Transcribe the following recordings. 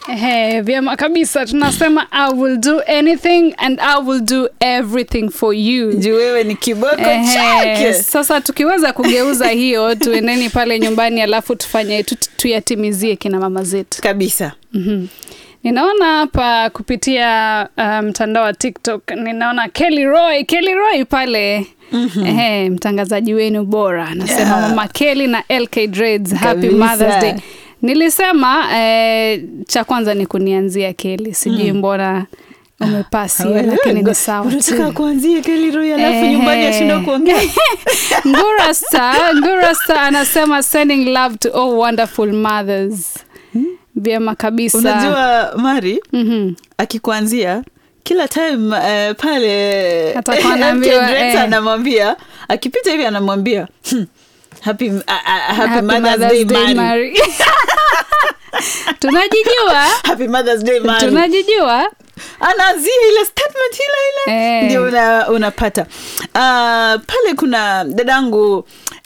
Ehe, vyema kabisa tunasema i will do anything and i will do everything for you juu wewe ni kiboko Ehe, chake sasa tukiweza kugeuza hiyo tuendeni pale nyumbani alafu tufanye tu, tuyatimizie kina mama zetu kabisa mm-hmm. ninaona hapa kupitia uh, mtandao wa tiktok ninaona kelly roy kelly roy pale mm-hmm. Ehe, mtangazaji wenu bora anasema Yeah. mama kelly na lk dreads happy Kabisa. mothers day nilisema eh, cha kwanza ni kunianzia keli sijui mbona umepasi Wewe, lakini ngo- ni sawa tu. unataka kuanzia keliroi alafu Ehe. nyumbani ashinda kuongea Ngura Star, Ngura Star anasema sending love to all wonderful mothers. Vyema kabisa. unajua mari Mhm. akikuanzia kila time uh, pale Atakuwa anaambiwa, MK Drex eh. anamwambia akipita hivi anamwambia hmm, happy, uh, uh, happy, Happy Mother's Mother's Day, Day, Mari. Mari. tunajijua Happy Mother's Day, Mari. tunajijua anaanzia ile statement ile ile Eh. ndio una, unapata uh, pale kuna dadangu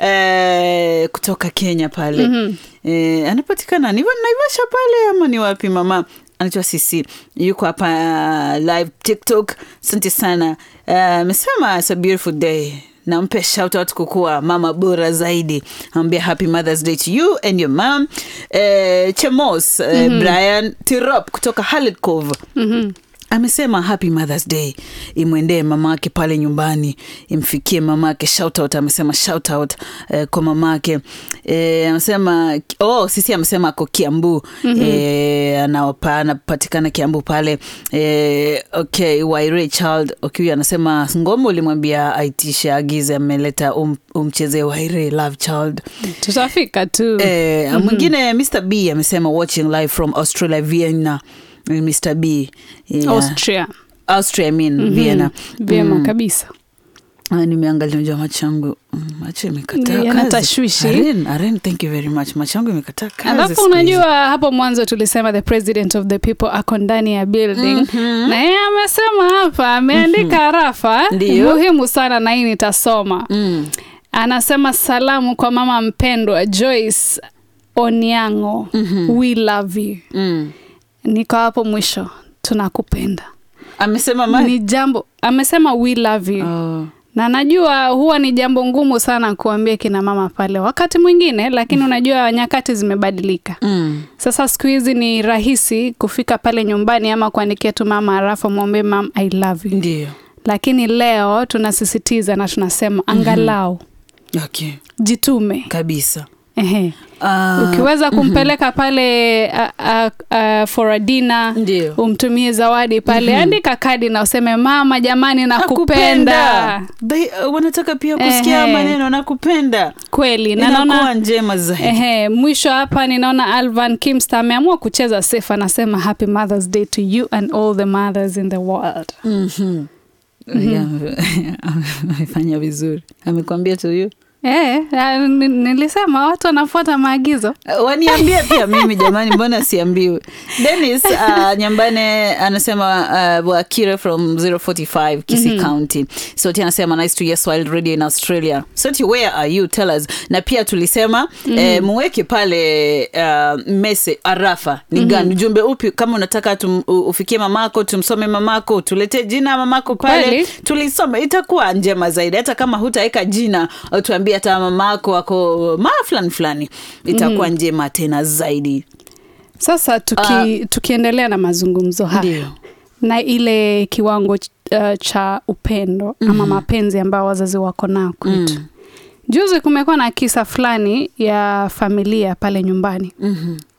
eh, kutoka kenya pale mm-hmm. eh, anapatikana ni wa- naivasha pale ama ni wapi mama anaitwa sisi yuko hapa uh, live tiktok asante sana Eh, amesema uh, it's a beautiful day nampe shout out kukuwa mama bora zaidi ambia happy mothers day to you and your mom eh, chemos eh, mm-hmm. brian tirop kutoka Harlet Cove Mhm. amesema happy mothers day imwendee mamake pale nyumbani imfikie mamake shoutout amesema shoutout eh, kwa mamake eh, amesema oh, sisi amesema ako kiambu mm-hmm. eh, anawapa- anapatikana kiambu pale eh, okay waire child okay, anasema ngoma ulimwambia aitishe agize ameleta um, umchezee waire love child tutafika tu Eh, mwingine Mr B amesema watching live from Australia Vienna. Eh, Mr B yeah. austria Austria I mean Vienna. vyema kabisa Ah, nimeangalia unajua macho yangu mm, macho imekataa Yana kazi. tashwishi. Aren, Aren, thank you very much. Macho yangu imekataa kazi. alafu siku hizi. unajua hapo mwanzo tulisema the president of the people ako ndani ya building mm-hmm. na yeye amesema hapa ameandika mm-hmm. rafa Ndiyo. muhimu sana na hii nitasoma Mm. anasema salamu kwa mama mpendwa joyce oniango mm-hmm. we love you Mm. niko hapo mwisho tunakupenda Amesema mali. ni jambo amesema we love you Oh. na najua huwa ni jambo ngumu sana kuambia kina mama pale wakati mwingine lakini unajua nyakati zimebadilika Mm. sasa siku hizi ni rahisi kufika pale nyumbani ama kuandikia tu mama arafa mwambie mam i love you Ndio. lakini leo tunasisitiza na tunasema angalau Okay. jitume Kabisa. Ehe. Ah, ukiweza kumpeleka pale a, a, a, for a dinner Ndio. umtumie zawadi pale andika kadi na useme mama jamani nakupenda They, uh, wanataka pia kusikia Ehe. maneno nakupenda. kweli na Inakuwa naona njema zaidi. Ehe, mwisho hapa ninaona Alvan Kimsta ameamua kucheza safe, anasema happy Mother's Day to you and all the mothers in the world. Mhm. Yeah, amefanya vizuri amekwambia tu hiyo Eh, ah, ni- nilisema watu wanafuata maagizo. Uh, waniambie pia mimi jamani mbona siambiwe denis uh, nyambane anasema uh, wakire from 045 kisi mm-hmm. county soti anasema nice to hear swahili radio in australia soti where are you tell us na pia tulisema mm-hmm. eh, muweke pale uh, mese arafa ni mm-hmm. gani ujumbe upi kama unataka tum, u- ufikie mamako tumsome mamako tuletee jina ya mamako pale Kweli. tulisoma itakuwa njema zaidi hata kama hutaweka jina au tuambie hata mamako ako maa fulani fulani itakuwa mm. njema tena zaidi Sasa tuki, tukiendelea na mazungumzo haya Ndio. na ile kiwango uh, cha upendo mm-hmm. ama mapenzi ambayo wazazi wako nao kwetu mm. Juzi kumekuwa na kisa fulani ya familia pale nyumbani mm-hmm.